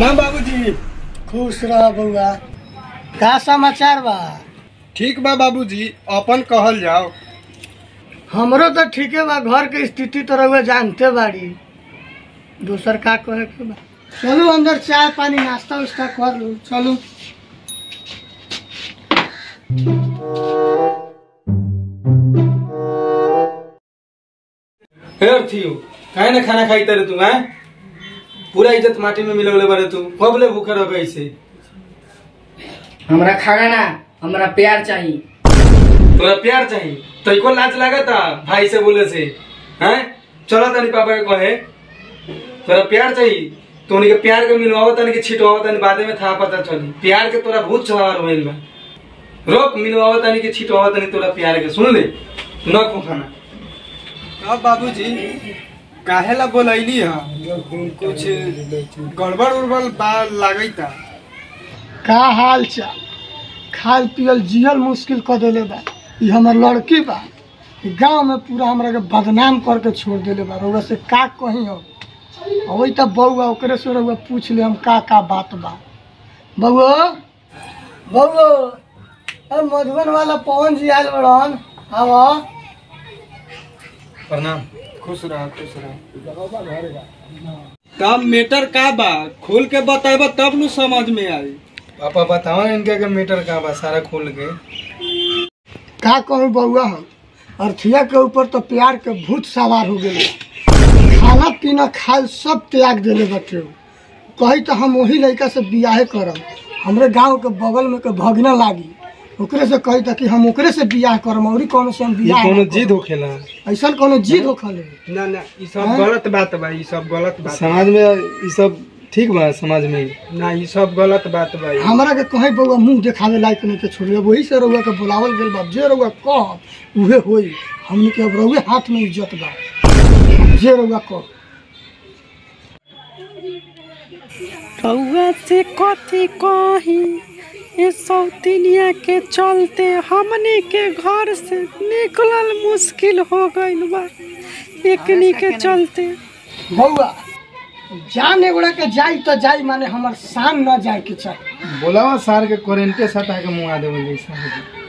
प्रणाम बाबूजी खुश रह बउआ का समाचार बा ठीक बा बाबूजी अपन कहल जाओ हमरो तो ठीके बा घर के स्थिति तो रहुआ जानते बाड़ी दूसर का कहे के बा चलू अंदर चाय पानी नाश्ता उस्ता कर लू चलू फेर थियो काहे ना खाना खाई तारे तू हैं पूरा इज्जत माटी में मिलवले बारे तू कब ले भूखे रह गई से हमरा खाना ना हमरा प्यार चाहिए तोरा प्यार चाहिए तो को लाज लागता भाई से बोले से हैं चलो तनी पापा के कहे तोरा प्यार चाहिए तो उनके प्यार के मिलवावत तनी के छिटवावत तनी बादे में था पता चली प्यार के तोरा भूत सवार होइल बा रोक मिलवावत तनी के छिटवावत तनी तोरा प्यार के सुन ले तू ना खो खाना अब बाबूजी काहे ला बोलैली हा कुछ गड़बड़ उड़बड़ बा लागैता का हाल चाल खाल पियल जियल मुश्किल कर देले बा ई हमर लड़की बा गांव में पूरा हमरा के बदनाम करके छोड़ देले बा रउआ से का कही हो अबई तब बउआ ओकरे से रउआ पूछ ले हम का का बात बा बउआ बउआ अरे मधुबन वाला पवन जी आयल बड़न आवा प्रणाम खुश रह खुश रह तब मेटर का बा खोल के बताएबा तब नु समझ में आई पापा बताओ इनके के मीटर कहाँ बा सारा खोल के का कहूँ बउआ हम अरथिया के ऊपर तो प्यार के भूत सवार हो गेले खाना पीना खाल सब त्याग देले बटे उ। कही तो हम वही लड़का से बियाहे करब हमरे गांव के बगल में के भगना लागी ओकरे से कही था कि हम ओकरे से बियाह करम और कौनो से हम ये बियाह कोनो ना जिद करब। होखेला ऐसा कोनो जिद होखले ना ना ई सब हाँ? गलत बात बा ई सब गलत बात समाज में ये सब ठीक बा समाज में ना ई सब गलत बात बा ई। हमरा के कहे बउआ मुंह देखावे लायक नहीं के छोड़िए वही से रउआ के बुलावल गेल बा जे रउआ कह उहे होई हमनी के अब रउए हाथ में इज्जत बा जे रउआ कह रउआ से कथी कही ये सौतिनिया के चलते हमनी के घर से निकलल मुश्किल हो गइल बा एकनी के चलते बउआ जान एगोड़ा के जाई तो जाई माने हमर शान न जाए के चाही बोलावा सार के करेंटे सटा के मुआ देवल जैसा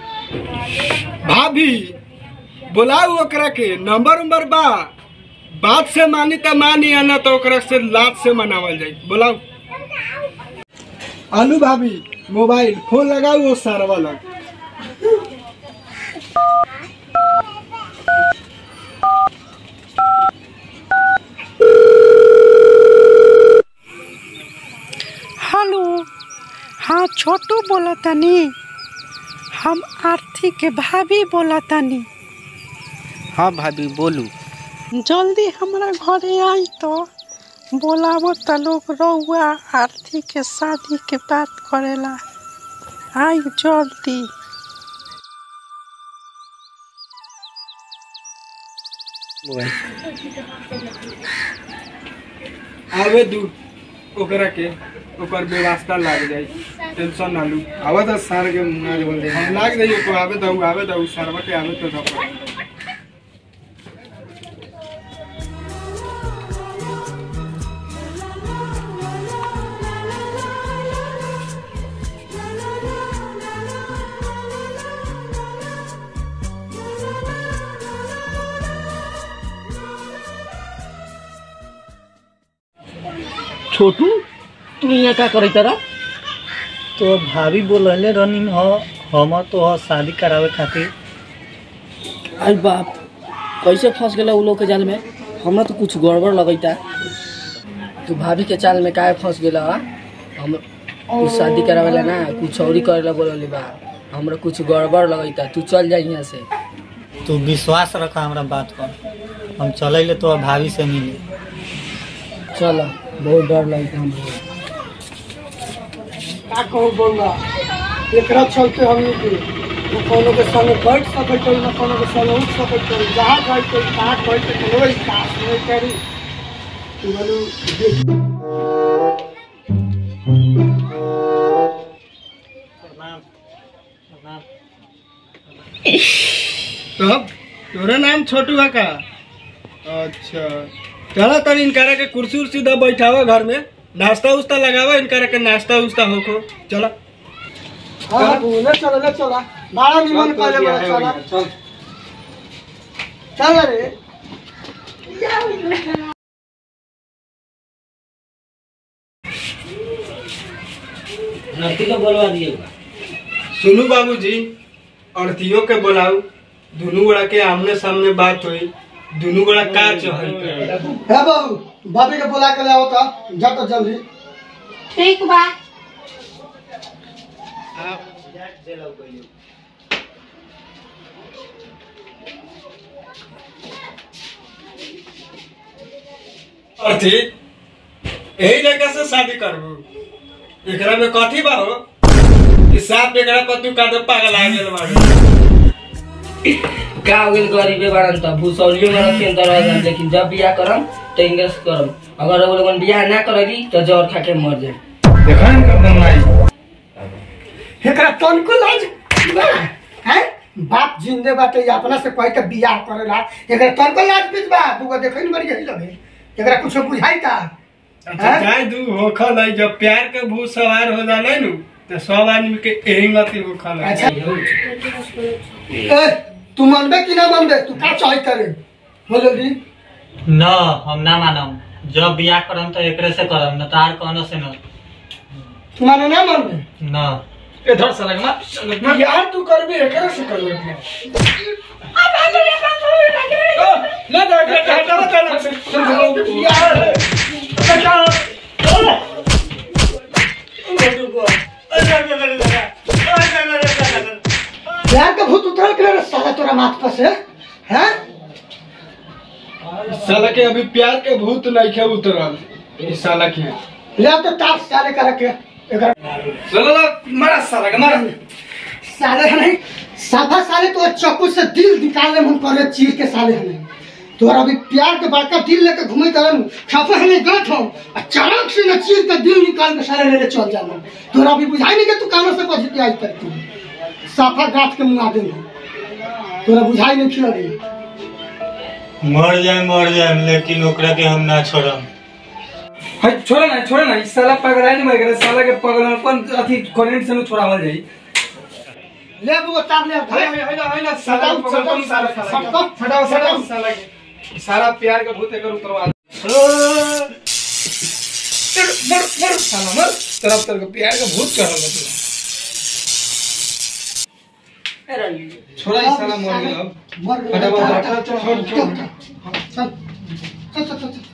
भाभी बोलाऊ ओकरा के नंबर उम्बर बा बात से मानी त मानी आना तो ओकरा से लात से मनावल जाई बोलाऊ आलू भाभी मोबाइल फोन लगाऊ वो सारवा लग हेलो हाँ छोटू बोला तनी हम आरती के भाभी बोला तनी हाँ भाभी बोलू जल्दी हमरा घरे आई तो बोलावो त लोग रउआ आरती के शादी के बात करेला आई जल्दी आवे दू ओकरा के ओकर व्यवस्था लाग जाई टेंशन ना लू आवा तो सार के मुआ देवल जैसा हम लाग जाई ओको आवे दऊ आवे दऊ सरवा के आवे तो दऊ छोटू तू यहाँ का करे तारा तो भाभी बोलले रनिंग ह हम तो ह शादी करावे खातिर अरे बाप कैसे फंस गेला उ लोग के जाल में हमरा तो कुछ गड़बड़ लगैता तू भाभी के चाल में काहे फंस गेला हा? हम तू शादी करावेला ना कुछ औरी करेला बोलले बा हमरा कुछ गड़बड़ लगैता तू चल जा यहाँ से तू विश्वास रखा हमरा बात पर हम चले तो भाभी से मिले चल बहुत डर लगता हमरा का कहूँ बउआ एकरा चलते हमनी के न कोनो के संगे बैठ सकै छै न कोनो के संगे उठ सकै छै जहाँ जाइ छै कहाँ जाइ छै कोनो काज नहीं करी तू बोलू देख तब तोरा नाम छोटू है का अच्छा चलो तनी इनकरा के कुर्सी उर्सी दा बैठावा घर में नाश्ता उस्ता लगावा इनका के नाश्ता उस्ता होको चलो हाँ बाबू ले चलो ले चलो बड़ा निमन चल, करे चल, बड़ा चल, चल चल रे नती को बोलवा दिएगा सुनू बाबूजी अड़तियों के बुलाऊ दोनों गोड़ा के आमने सामने बात हुई दोनों गोड़ा का चहल है बाबू बाबी के बुला के ले आओ तो जा तो जल्दी ठीक बा अर्थी यही लड़का से शादी करबू एकरा में कथी बा हो कि साफ एकरा पर तू कादे पागल आ गेल बाड़ू का हो गेल गरीबे बारन त भूसौलियो में रखें त रह जान लेकिन जब बियाह करम त इंग्लिश करम अगर वो लोगन बियाह ना करेगी तो जहर खा के मर जाए देखा इनका बनवाई एकरा तनको लाज बा हैं बाप जिंदे बाटे ये अपना से कह के बियाह करेला एकरा तनको लाज बीच बा तू देखै न बड़ी गई लगे एकरा कुछ बुझाई का अच्छा जाए दू होखल है जब प्यार के भूत सवार हो जाले नु तो सब आदमी के यही गति होखल है अच्छा ए तू मानबे कि ना मानबे तू का चाहे करे बोलो जी न हम ना मानम जब बियाह करम तो एकरे से करम न तार कोनो से न तू माने ना मानबे न इधर से लगना यार तू करबे एकरा से करबे ले जा ले जा हटाओ चलो से यार यार का भूत उतर के रे साला तोरा माथ पर से हैं साला के अभी प्यार के भूत नहीं खे उतरल इस साला के ले तो तार साले कर के एकरा चलो मारा साला का मारा साले है नहीं साफा साले तो चाकू से दिल निकालने मन करे चीर के साले है नहीं तोरा अभी प्यार के बड़का दिल लेके घूमे तरन खाफा है नहीं गलत हो अचानक से न चीर के दिल निकाल के साले लेके चल जाना तोरा अभी बुझाई नहीं कि तू कानों से पहुंच के आई तक तू साफा गाठ के मुंगा देंगे तोरा बुझाई नहीं खिला रही मर जाए मर जाए लेकिन ओकरा के हम ना छोड़म हाय छोड़ा ना छोड़ा ना इस साला पगला नहीं मर गया साला के पगला कौन अथी करेंट से छोड़ावल जाई ले वो तार ले है है ना है ना साला सटाओ, पकड़ सटाओ, कौन साला साला सटाओ, के? हटाओ सटाओ। सटाओ साला के सारा प्यार का भूत एकर उतरवा दे। मर मर मर साला मर तरफ तरफ प्यार का भूत चढ़ल बा तोरा छोड़ा इस साला मर गेल अब मर गया हटाओ, हटा, हटाओ, हटा, छोड़, हटा, छोड़, हटा, हटा। चल चल चल चल